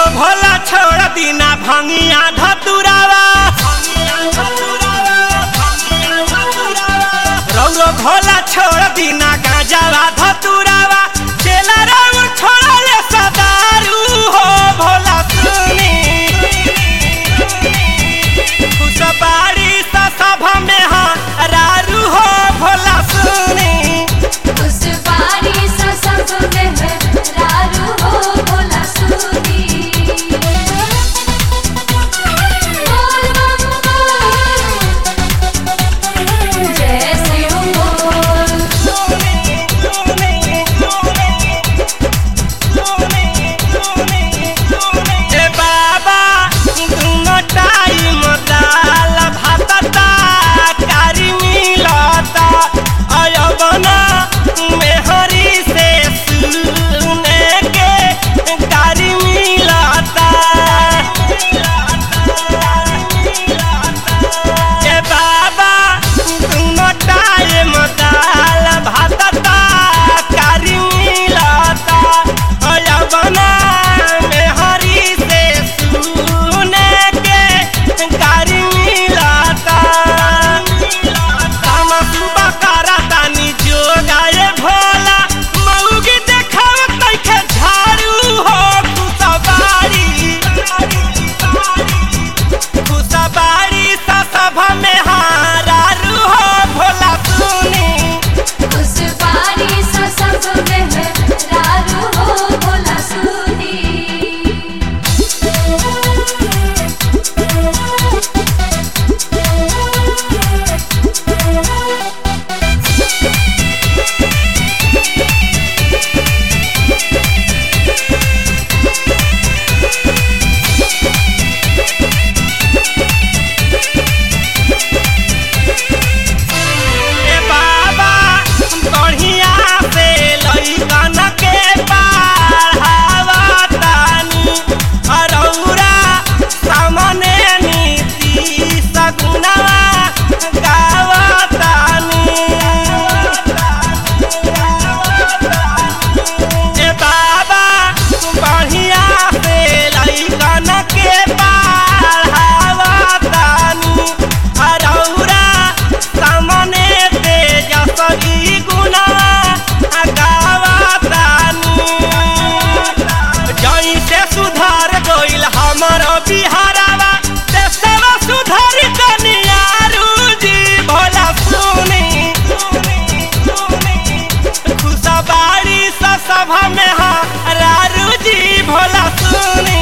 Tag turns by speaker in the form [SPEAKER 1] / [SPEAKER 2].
[SPEAKER 1] भोला छोड़ दीना भंगिया धतुरावा रौरो भोला छोड़ दीना गांजावा धतुरावा चेला राम छोड़ा ले सदारू हो भोला सुनी खुशबाड़ी सा सभा में हाँ रारू हो भोला सुनी
[SPEAKER 2] उस बारी सा सब में है रारू हो भोला सुनी बोल बम बोल जय शिव बोल
[SPEAKER 1] ए बाबा दुनो टाइम दाल भातता कारी मिलता अयबना मेहरी से सुने के कारी मिलता ए बाबा दुनो टाइम दाल भातता कारी मिलता अयबना मेहरी से सुने के कारी मिलता हम सुबह करतानी जोगाए भोला मऊगी देखाव तैखे झाड़ू हो खुशबारी खुशबारी सा सभा में हारू हो भोला सुनी
[SPEAKER 2] उस बारी सा सब में है रारू हो भोला सुनी
[SPEAKER 1] ए बाबा बढ़िया से लइकन के पढ़ावतानी अरौरा सामने नीति सगुना गावतानी ए बाबा बढ़िया से लइकन के पढ़ावतानी अरौरा सामने तेजस्वी गुना गावतानी जैसे सुधार गइल हमर बिहारवा देशवा सुधार कनियारू जी भोला सुनी खुशबाड़ी सा सभा में हाँ रारू जी भोला सुनी